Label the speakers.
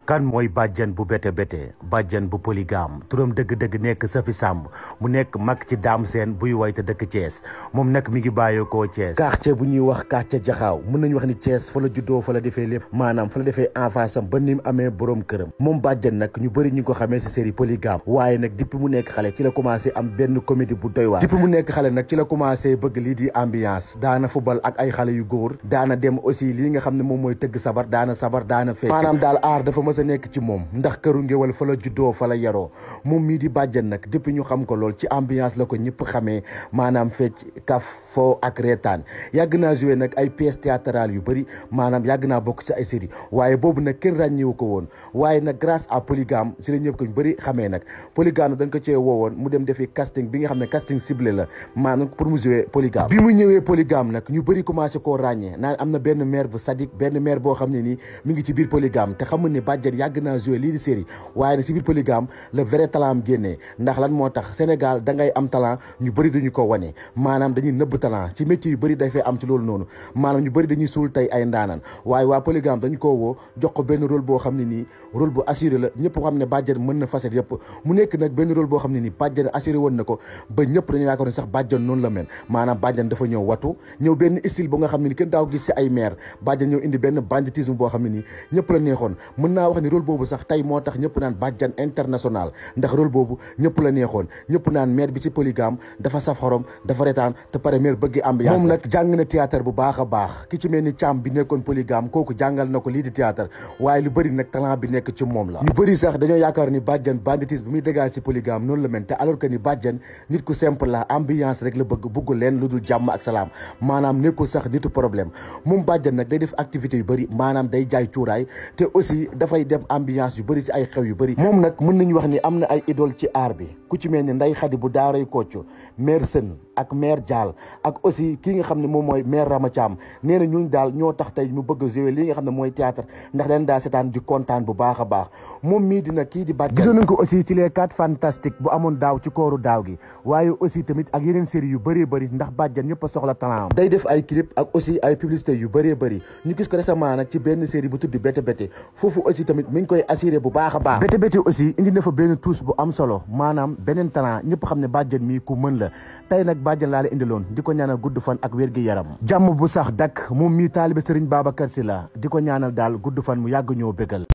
Speaker 1: kan mooy bàjjan bu bete bete bàjjan bu polygame turam dëgg-dëgg nekk Safi Samb mu nekk mag ci daam seen buy way te dëkk Thiès moom nag mi ngi bàyyeekoo Thiès quartier bu ñuy wax quartier jaxaaw mën nañu wax ni Thiès fa la juddoo fa la defee lépp maanaam fa la defee enfance am ba ni mu amee borom këram moom bàjjan nag ñu bëri ñu ko xamee si série polygame waaye nag depuis mu nekk xale ci la commencé am benn comédie bu doy waar depuis mu nekk xale nag ci la commencé bëgg lii di ambiance daana football ak ay xale yu góor daana dem aussi lii nga xam ne moom mooy tëgg sabar daana sabar daana fecc maanaam daal aar dafa mës a nekk ci moom ndax këru ngéwal fa la juddoo fa la yaroo moom mii di bàjjan nag depuis ñu xam ko lool ci ambiance la ko ñëpp xamee maanaam fecc kaf foo ak reetaan yàgg naa joué nag ay pièces théâtrales yu bëri maanaam yàgg naa bokk ci ay série waaye boobu nag kenn ràññewu ko woon waaye nag grâce à polygame si la ñëpp ko ñu bëri xamee nag polygame dañ ko cee woowoon mu dem defi casting bi nga xam ne casting ciblé la maanaam pour mu joué polygame bi mu ñëwee polygame nag ñu bëri commencé koo ràññee naan am na benn maire bu sadique benn maire boo xam ne nii mi ngi ci biir polygame te xamul ne bàjjan yàgg naa joué lii di série waaye nag si biir polygame le vrai talent am génnee ndax lan moo tax Sénégal da ngay am talent ñu bëri duñu ko wane maanaam dañuy nëbb talent ci métier yu bëri dafay am ci loolu noonu maanaam ñu bëri dañuy suul tey ay ndaanaan waaye waa polygame dañu ko woo jox ko benn rôle boo xam ne nii rôle bu assuré la ñëpp xam ne bàjjan mën na facette yëpp mu nekk nag benn rôle boo xam ne nii bàjjan assuré woon na ko ba ñëpp dañu yaakaar ne sax bàjjan noonu la mel maanaam bàjjan dafa ñëw watu ñëw benn style bu nga xam ne ni kenn daaw gis si ay maire bàjjan ñëw indi benn banditisme boo xam ne nii ñëpp la neexoon mën naa wax ni rôle boobu sax tey moo tax ñëpp naan bàjjan international ndax rôle boobu ñëpp la neexoon ñëpp naan maire bi ci polygame dafa saf xorom dafa retaan te pare maire bëgg ambiance moom nag jàng na théâtre bu baax a baax ki ci mel ni càmm bi nekkoon polygame kooku jàngal na ko lii di théâtre waaye lu bëri nag talent bi nekk ci moom la ñu bëri sax dañoo yaakaar ni bàjjan banditisme bi muy dégage ci polygame noonu la mel te alors que ni bàjjan nit ku simple la ambiance rek la bëgg bugg leen lu dul jàmm ak salaam maanaam nekkul sax nitu problème moom bàjjan nag day def activité yu bëri maanaam day jaay cuuraay te aussi dafay dem ambiance yu bëri ci ay xew yu bëri moom nag mën nañu wax ni am na ay idole ci aar bi ku ci mel ni nday xadi bu daaray kocc maire sën ak maire Dial ak aussi kii nga xam ne moom mooy maire Rama Thiam nee na ñun daal ñoo tax tey mu bëgg a jouer lii nga xam ne mooy théâtre ndax dañ daa seetaan di kontaan bu baax a baax moom mii dina kii di bàjjan gisoon nañ ko aussi ci les quatre fantastiques bu amoon daaw ci kooru daaw gi waaye aussi tamit ak yeneen série yu bëree bëri ndax bàjjan ñëpp a soxla talent day def ay clip ak aussi ay publicité yu bëree bëri ñu gis ko récemment nag ci benn série bu tudd Bété Bété foofu aussi tamit mi ngi koy assuré bu baax a baax Bété Bété aussi indi na fa benn touche bu am solo maanaam beneen talent ñëpp xam ne bàjjan mii ku mën la tey nag bàjjan laa la indiloon di ko ñaanal gudd fan ak wér gi yaram jàmm bu sax dak moom mii taalibe Sëriñ Babacar Si la di ko ñaanal daal gudd fan mu yàgg ñoo bégal